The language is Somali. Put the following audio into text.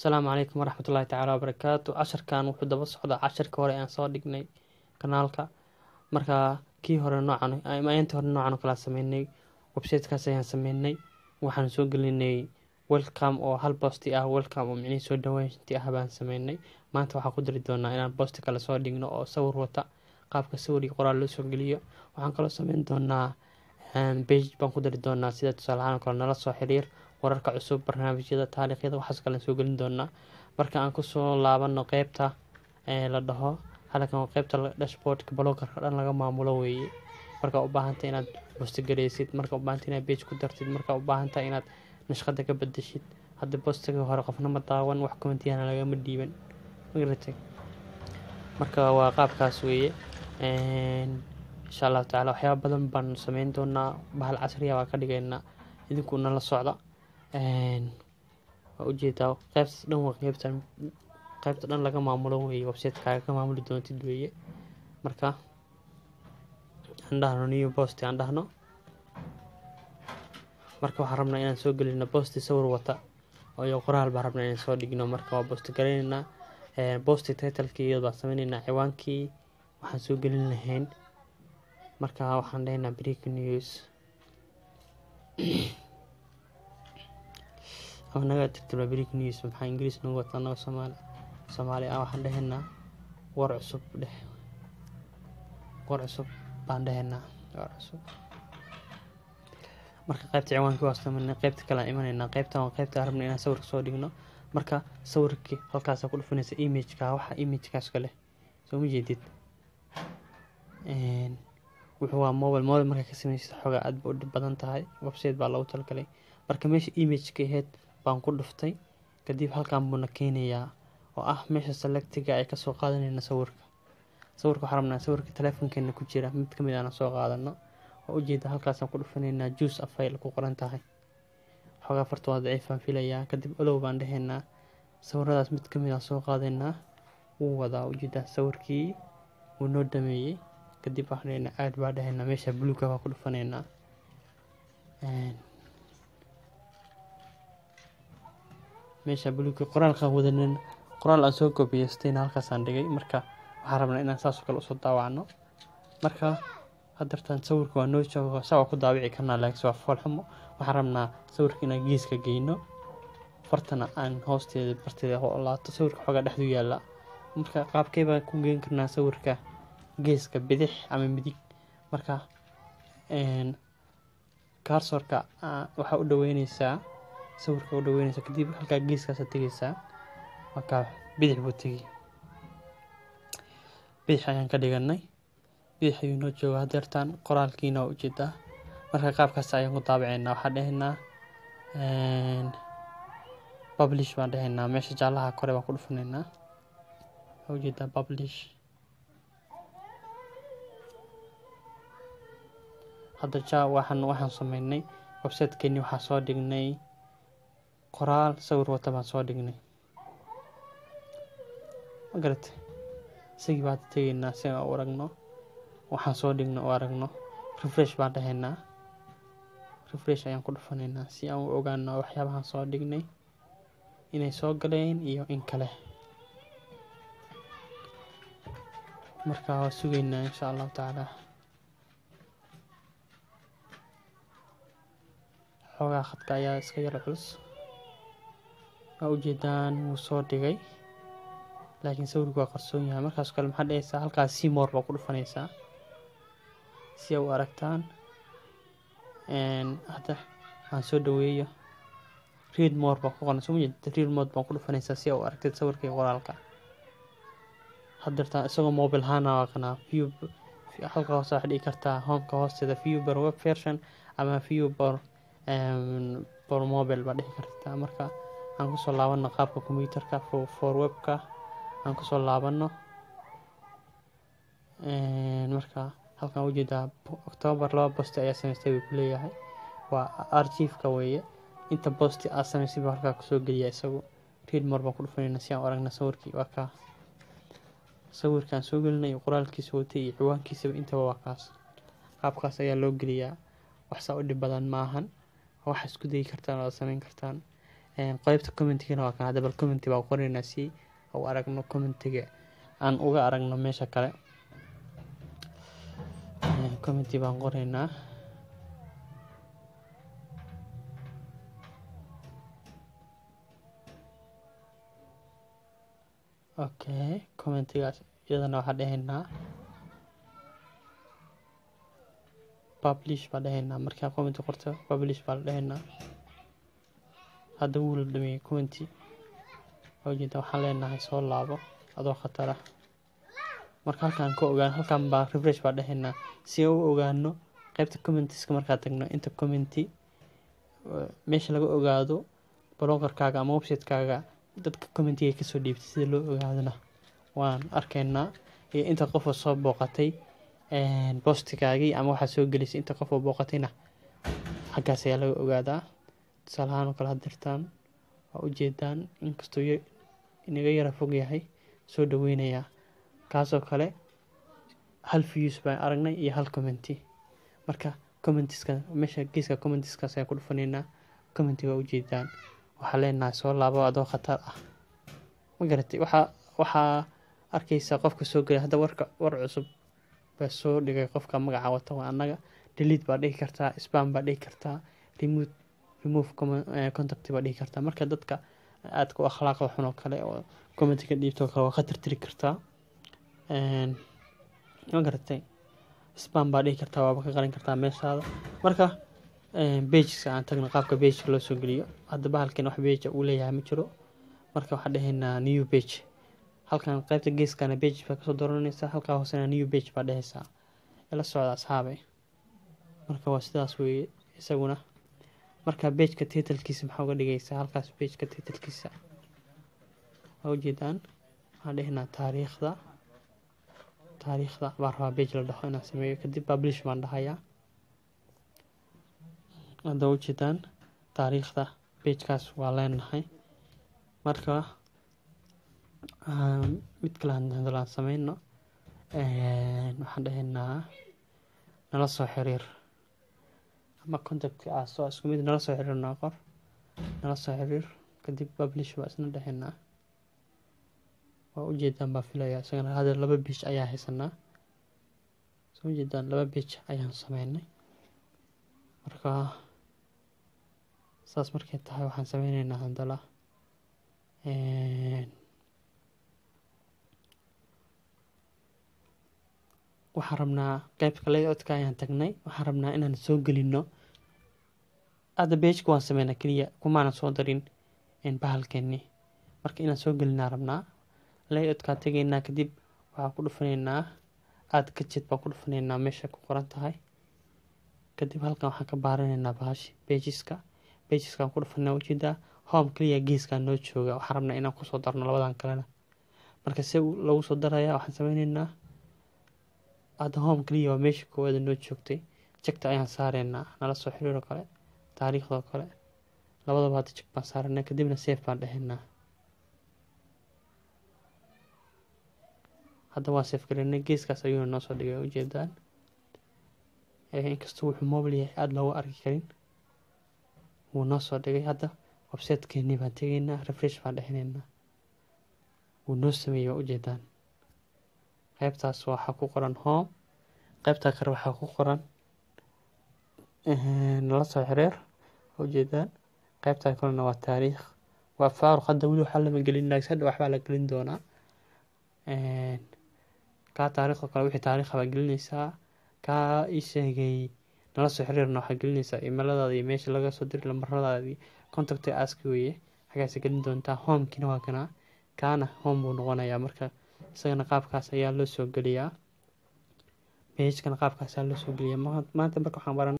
asalaamu calaykum waraxmatullaahi tacaala wabarakaatu casharkan wuxuu daba socdaa casharka hore aan soo dhignay kanaalka marka kii hore noocan intii hore noocan oo kala sameynay websitekaas ayaan sameynay waxaan soo gelinay welcome oo hal bosti ah welcome oo micnihii soo dhaweyntii ah baan sameynay maanta waxaan ku dari doonaa inaan bosti kale soo dhigno oo sawir wata qaabka sawir iyo qoraal loo soo geliyo waxaan kaloo sameyn doonaa bage baan ku dari doonaa sida tusaalahaan kale nala soo xiriir wararka cusub barnaamijyada taariikhyada waxaas kale soo gelin doonaa marka aan kusoo laabano qeybta la dhaho halkan waa qeybta dashboardka blogarka dhan laga maamulo weeye markaa u baahantay inaad bostigareysid markaa u baahantay inaad bage ku dartid markaa u baahantahay inaad nashqada ka bedeshid hadda bostiga hore qofna ma daawan wax komentiyana lagama dhiiban magaratay marka waa qaabkaas weeye insha allahu tacaala waxyaaba badan baan sameyn doonaa bahal casriya baa ka dhigaynaa idinku nala socda waa ujeedaa qeybtaas dhan waa qeybtan qeybta dhan laga maamulo weeye websitekaga ka maamuli doontid weeye marka aan dhahno new post aan dhahno marka waxaan rabnaa inaan soo gelino bosti sawir wata iyo qoraal baan rabnaa inaan soo dhigno marka waa bosti garayneynaa bosti titlekii iyad baan sameyneynaa ciwaankii waxaan soo gelin lahayn marka waxaan dhahaynaa break news ama naga tirtibla break news maxaa ingiriis nagu wata anaga soomaali soomaali ah waxaan dhahaynaa war cusub dheh war cusub baan dhahaynaa war cusub marka qaybta ciwaankii waa sameynay qaybta kale aan imanaynaa qaybtan waa qaybta aan rabna inaan sawirka soo dhigno marka sawirkii halkaasa ku dhufanaysa imageka waxa imagekaas kale soo ma jeedid wuxuu waa mobile mobile markaa ka sameysad xoogaa aad ba u dhib badan tahay website baa loogu talagalay marka meesha imageka aheyd baan ku dhuftay kadib halkan buuna keenayaa oo ah meesha selectiga ay kasoo qaadanayna sawirka sawirka waxaa rabnaa sawirka teleefonkeena ku jira mid kamid aana soo qaadano oo ujeeda halkaasaan ku dhufanaynaa juice afayl ku qoran tahay xoogaa farta waa daciifaan filayaa kadib olow baan dhahaynaa sawiradaas mid kamid aan soo qaadaynaa wuu wadaa ujeedaa sawirkii wuu noo dhameeyey kadib waxaan dhahaynaa aad baa dhahaynaa meesha buluuga baa ku dhufanaynaa meesha buluuga qoraalkaan wadanin qoraal aan soo gobiyeystayna halkaasaan dhigay marka waxaan rabnaa inaan saasoo kale usoo daawacno marka hadartaan sawirka waa noo joogo saa waa ku daawici karnaa laakiin waa foolxumo waxaan rabnaa sawirka inaan geeska geyno fartana aan hoosteeda barteeda laato sawirka xoogaa dhexdu yaalla marka qaabkey baan ku geyn karnaa sawirka geeska bidix ama midig marka kaarsoorka waxaa u dhaweyneysaa sawirka u dhaweyneysaa kadib halkaa geeskaasa tegeysaa markaa bidix buu tegi bidix ayaan ka dhiganay bidix ayuu noo jooga hadeertaan qoraalkiina waa ujeedaa marka qaabkaas ayaan ku daabaceynaa waxaan dhahaynaa publish baan dhahaynaa meesha jaalaha kore baan ku dhufanaynaa waa ujeedaa publish hadda ja waxaan waxaan sameynay websitekeeni waxaa soo dhignay qoraal sawir wata baan soo dhignay ma garatay isagii baan hadda tegeynaa si aan u aragno waxaan soo dhigno u aragno refresh baan dhahaynaa refresh ayaan ku dhufanaynaa si aan u ogaano waxyaabahaan soo dhignay inay soo galeen iyo in kale marka waa sugeynaa insha allahu tacaala xoogaa khadka ayaa iska yaro culus waa ujeedaan wuu soo dhigay laakiin sawirku waa qarsoon yahay markaas kale maxaa dhahaysaa halkaas simor baa ku dhufanaysaa si a u aragtaan hadda aan soo dhaweeyo read more baa ku qoran soo majeed read mode baan ku dhufanaysaa si a u aragtid sawirka iyo qoraalka hadeertaan isagoo mobile ahaana waaqanaa view halka hoose waxaa dhigi kartaa homeka hoosteeda view bar web version ama view bar bar mobile baa dhihi kartaa marka aan kusoo laabano qaabka computerka for webka aan kusoo laabano marka halkaan ujeedaa octoobar laba bosti ayaa sameystay buu kuleeyahay waa archiefka weeye inta bosti aad sameysay buu halkaa kusoo geliya isagu read more baan ku dhufanayna si aan u aragna sawirkii waa kaa sawirkaan soo gelinay iyo qoraalkiisa watay iyo ciwaankiisaba intaba waa kaas qaabkaas ayaa loo geliyaa waxsaa u dhib badan maahan wax isku dayi kartaan oo aad sameyn kartaan qeybta commentigana waa kan hadda bal commenty baa qoraynaa si u aragno commentiga aan uga aragno meesha kale commenty baan qoraynaa okay commentigaas iyadana waxaa dhahaynaa publish baa dhahaynaa markaa commenty qorto publish baa la dhahaynaa hadda wuu la dhameeyey commenty ujeeda waxaan leenahay soo laabo adoo khatara marka halkaan ka ogaan halkaan baa refresh baa dhahaynaa si u ogaano qeybta commentiska markaa tagno inta commenty meesha laga ogaado blogerkaaga ama websitekaaga dadka commentiga kasoo dhiibtay sida loo ogaadona waan arkaynaa iyo inta qofoo soo booqatay bostigaagii ama waxaa soo gelisay inta qofoo booqatayna xaggaas ayaa laga ogaadaa tusaalahaan oo kale had dirtaan waa ujeedaan inkastoo inaga yara fog yahay soo dhaweynayaa kaasoo kale hal views baan aragnay iyo hal commenty marka commentiska meesha geeska commentiskaas ayaan ku dhufanaynaa commenty waa ujeedaan waxaa leenahay soo laabo adoo khatar ah ma garatay waxaa waxaa arkaysaa qofka soo gelay hadda warka war cusub baa soo dhigay qofka magaca wata waa annaga delete baa dhihi kartaa spam baa dhihi kartaa remove remove contact baa dhihi kartaa marka dadka aadka u akhlaaqda xun oo kale oo commentiga dhiibtoo kale waa khatar tiri kartaa ma garatay spam baa dhihi kartaa waaba ka qarin kartaa meeshaada marka bageska aan tagno qaabka bageka loo soo geliyo hadda bahalkan wax bage uu leeyahay ma jiro marka waxaan dhahaynaa new bage halkan qaybta geeskana bage baa kasoo dooranaysaa halkaa hoosena new bage baa dhehaysaa ila socda asxaabe marka waa sidaas weeye isaguna marka bageka titalkiisa maxaa uga dhigaysaa halkaas bageka titalkiisa waa ujeedaan waxaan dhehaynaa taariikhda taariikhda baa rabaa bage la dhaho inaan sameeyo kadib publish baan dhahayaa hadda ujeedaan taariikhda bagekaas waa leenahay marka mid kale hadalaan sameyno waxaan dhahaynaa nala soo xiriir ama contactka ah soo isku mid nala soo xiriir noo qor nala soo xiriir kadib publish baa isna dhahaynaa waa ujeedaan baa filaya isagana hadda laba bage ayaa haysanaa soo ujeedaan laba bage ayaan sameynay marka saas markay tahay waxaan sameyneynaa handala waxaan rabnaa qeybka layotka ayaan tagnay waxaan rabnaa inaan soo gelino hadda bageka waan sameynaa keliya kumaanan soo darin bahalkeeni marka inaan soo gelinaa rabnaa layotkaa tegaynaa kadib waxaan ku dhufanaynaa aad kajed baan ku dhufanaynaa meesha ku qoran tahay kadib halkan waxaan ka baaranaynaa bahashi bageska bageskaan ku dhufanaa ujeedaa home keliya geeskaa noo jooga waxaan rabnaa inaan kusoo darno labadan kalena marka se lagu soo daraya waxaan sameyneynaa hadda home keliya waa meesha koowaada noo joogtay jegta ayaan saareynaa nala soo xiriiroo kale taariikhdoo kale labadaba hadda jeg baan saaranaa kadibna safe baan dhahaynaa hadda waan safe galinay geeskaas ayuuna noo soo dhigay ujeedaan inkastoo wuxuu mobile yahay aada looga arki karin wuu noo soo dhigay hadda websitekeenii baan tegaynaa refresh baan dhexinaynaa wuu noo sameeyey waa ujeedaan qaybtaas waxaa ku qoran home qaybtaa kale waxaa ku qoran nala soo xiriir ujeedaan qaybtaa kalena waa taariikh waa faaruq hadda weli waxaa lama gelin laakiin hadda waxbaa la gelin doonaa kaa taariikhda kale wixii taariikha baa gelinaysaa kaa ii sheegay nala soo xiriirna waxaa gelinaysaa imaladaada iyo meesha laga soo diri lambaradaadii contacta aski weeye xaggaasa gelin doontaa homekina waa kanaa kaana home buu noqonayaa marka isagana qaabkaas ayaa loo soo geliyaa bagekana qaabkaas ayaa loo soo geliyaa maanta marka waxaan baran